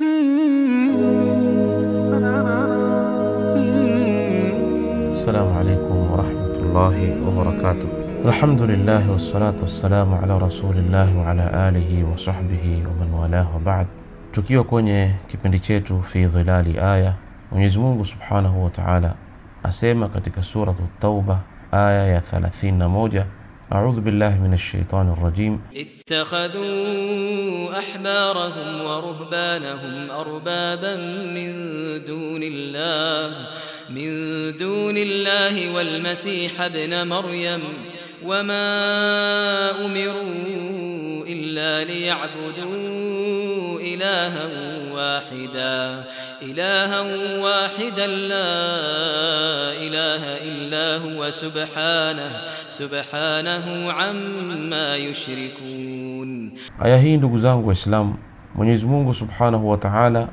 Assalamu alaikum warahmatullahi wabarakatuh. Alhamdulillah wassalatu wassalamu ala rasulillahi wa ala alihi wa sahbihi wa man walah wa ba'd. Tukiwa kwenye kipindi chetu fi dhilali aya, Mwenyezi Mungu subhanahu wa ta'ala asema katika suratu Tauba aya ya 31 أعوذ بالله من الشيطان الرجيم اتخذوا أحبارهم ورهبانهم أربابا من دون الله من دون الله والمسيح ابن مريم وما أمروا إلا ليعبدوا إلها واحدا إلها واحدا لا إله إلا هو سبحانه سبحانه عما يشركون Aya hii ndugu zangu Waislamu, Mwenyezi Mungu subhanahu wa taala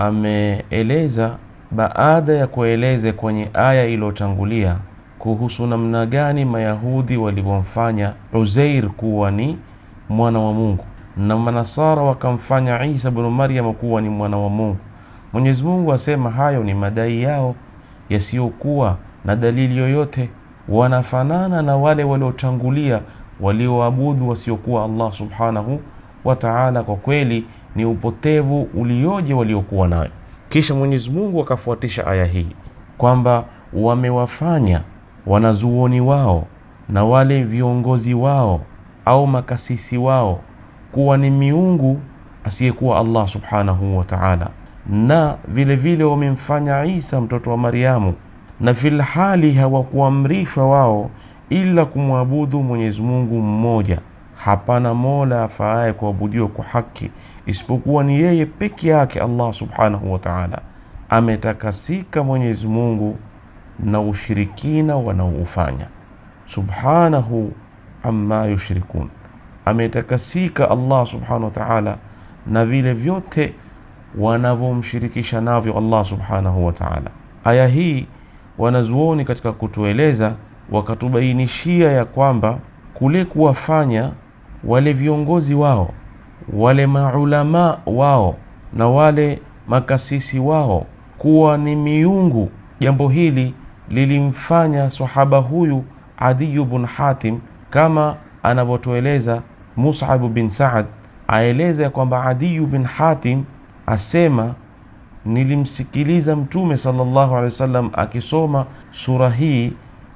ameeleza baada ya kueleza kwenye aya iliyotangulia kuhusu namna gani Mayahudi walivyomfanya Uzair kuwa ni mwana wa Mungu na Manasara wakamfanya Isa bnu Maryam kuwa ni mwana wa Mungu. Mwenyezi Mungu asema hayo ni madai yao yasiyokuwa na dalili yoyote, wanafanana na wale waliotangulia walioabudu wasiokuwa Allah subhanahu wa ta'ala. Kwa kweli ni upotevu ulioje waliokuwa nayo. Kisha Mwenyezi Mungu akafuatisha aya hii kwamba wamewafanya wanazuoni wao na wale viongozi wao au makasisi wao kuwa ni miungu asiyekuwa Allah subhanahu wa ta'ala, na vile vile wamemfanya Isa mtoto wa Maryamu, na filhali hawakuamrishwa wao ila kumwabudu Mwenyezi Mungu mmoja. Hapana mola afaaye kuabudiwa kwa haki isipokuwa ni yeye peke yake, Allah subhanahu wa ta'ala. Ametakasika Mwenyezi Mungu na ushirikina wanaoufanya, subhanahu amma yushrikun. Ametakasika Allah subhanahu wa ta'ala na vile vyote wanavyomshirikisha navyo Allah subhanahu wa ta'ala. Aya hii wanazuoni katika kutueleza wakatubainishia ya kwamba kule kuwafanya wale viongozi wao wale maulama wao na wale makasisi wao kuwa ni miungu, jambo hili lilimfanya sahaba huyu Adiyu bin Hatim, kama anavyotueleza Mus'ab bin Saad, aeleza ya kwamba Adiyu bin Hatim asema nilimsikiliza Mtume sallallahu alaihi wasallam akisoma sura hii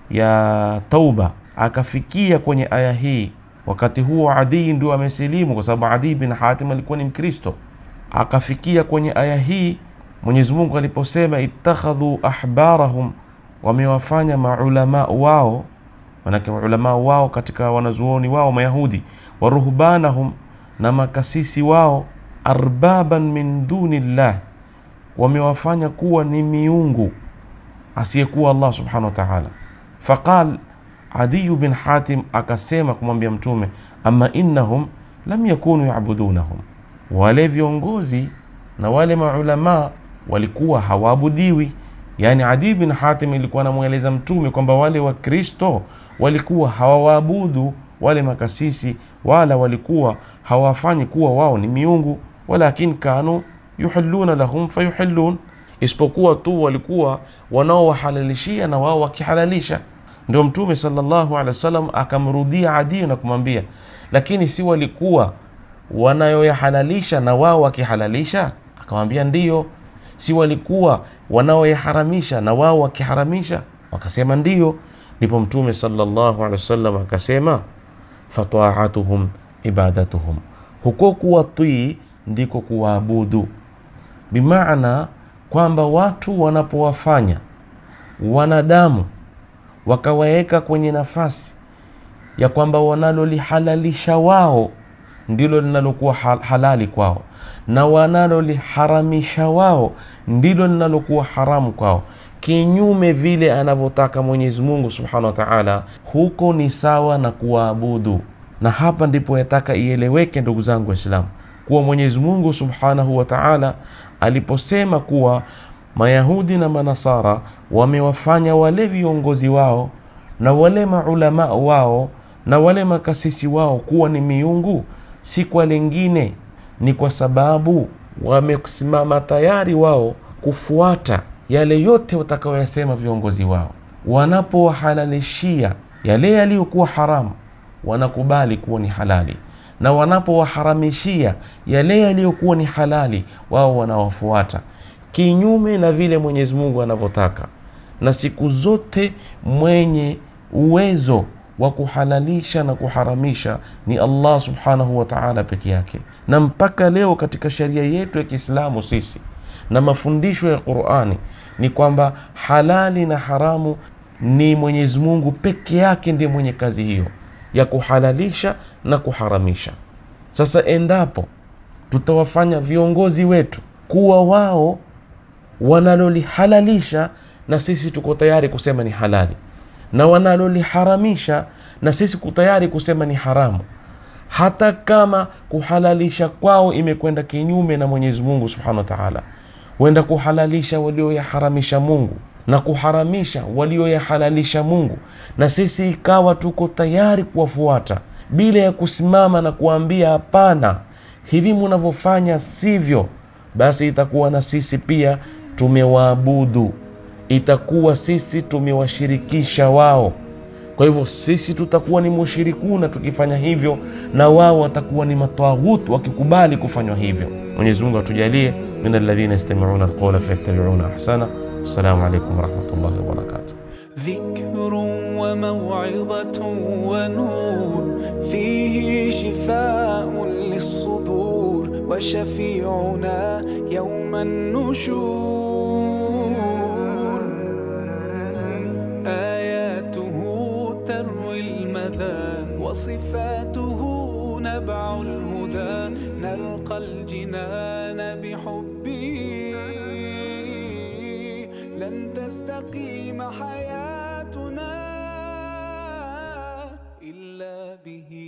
ya Tauba, akafikia kwenye aya hii. Wakati huo Adii ndio amesilimu, kwa sababu Adii bin Hatim alikuwa ni Mkristo. Akafikia kwenye aya hii Mwenyezi Mungu aliposema ittakhadhu ahbarahum, wamewafanya maulama wao, manake maulama wao katika wanazuoni wao Mayahudi, wa ruhbanahum, na makasisi wao, arbaban min duni llah, wamewafanya kuwa ni miungu asiyekuwa Allah subhanahu wa ta'ala. Faqal Adiyu bin Hatim akasema kumwambia Mtume, ama innahum lam yakunu yabudunahum, wale viongozi na wale maulama walikuwa hawaabudiwi. Yani Adiyu bin Hatim ilikuwa anamweleza Mtume kwamba wale Wakristo walikuwa hawawaabudu wale makasisi, wala walikuwa hawafanyi kuwa wao ni miungu, walakin kanu yuhilluna lahum fayuhillun, isipokuwa tu walikuwa wanaowahalalishia na wao wakihalalisha ndio Mtume sallallahu alaihi wasallam akamrudia Adi na kumwambia, lakini si walikuwa wanayoyahalalisha na wao wakihalalisha? Akamwambia ndiyo. Si walikuwa wanaoyaharamisha na wao wakiharamisha? Wakasema ndiyo. Ndipo Mtume sallallahu alaihi wasallam akasema, fataatuhum ibadatuhum, huko kuwatii ndiko kuwaabudu, bimaana kwamba watu wanapowafanya wanadamu wakawaweka kwenye nafasi ya kwamba wanalolihalalisha wao ndilo linalokuwa halali kwao na wanaloliharamisha wao ndilo linalokuwa haramu kwao, kinyume vile anavyotaka Mwenyezi Mungu subhanahu wa taala, huko ni sawa na kuwaabudu. Na hapa ndipo yataka ieleweke, ndugu zangu Waislamu, kuwa Mwenyezi Mungu subhanahu wa taala aliposema kuwa Mayahudi na Manasara wamewafanya wale viongozi wao na wale maulama wao na wale makasisi wao kuwa ni miungu, si kwa lingine, ni kwa sababu wamesimama tayari wao kufuata yale yote watakayoyasema viongozi wao. Wanapowahalalishia yale yaliyokuwa haramu, wanakubali kuwa ni halali, na wanapowaharamishia yale yaliyokuwa ni halali, wao wanawafuata kinyume na vile Mwenyezi Mungu anavyotaka. Na siku zote mwenye uwezo wa kuhalalisha na kuharamisha ni Allah subhanahu wa ta'ala peke yake. Na mpaka leo katika sheria yetu ya Kiislamu sisi na mafundisho ya Qur'ani ni kwamba halali na haramu ni Mwenyezi Mungu peke yake ndiye mwenye kazi hiyo ya kuhalalisha na kuharamisha. Sasa endapo tutawafanya viongozi wetu kuwa wao wanalolihalalisha na sisi tuko tayari kusema ni halali, na wanaloliharamisha na sisi tuko tayari kusema ni haramu, hata kama kuhalalisha kwao imekwenda kinyume na Mwenyezi Mungu Subhanahu wa Ta'ala, wenda kuhalalisha walioyaharamisha Mungu na kuharamisha walioyahalalisha Mungu, na sisi ikawa tuko tayari kuwafuata bila ya kusimama na kuambia hapana, hivi munavyofanya sivyo, basi itakuwa na sisi pia tumewaabudu, itakuwa sisi tumewashirikisha wao. Kwa hivyo sisi tutakuwa ni mushirikuna tukifanya hivyo, na wao watakuwa ni matwaghut wakikubali kufanywa hivyo. Mwenyezi Mungu atujalie min alladhina yastami'una alqawla fayattabi'una ahsana. Assalamu alaykum warahmatullahi wabarakatuh. ذكر وموعظة ونور فيه شفاء للصدور وشفيعنا يوم النشور آياته تروي المدى وصفاته نبع الهدى نلقى الجنان بحبه لن تستقيم حياتنا إلا به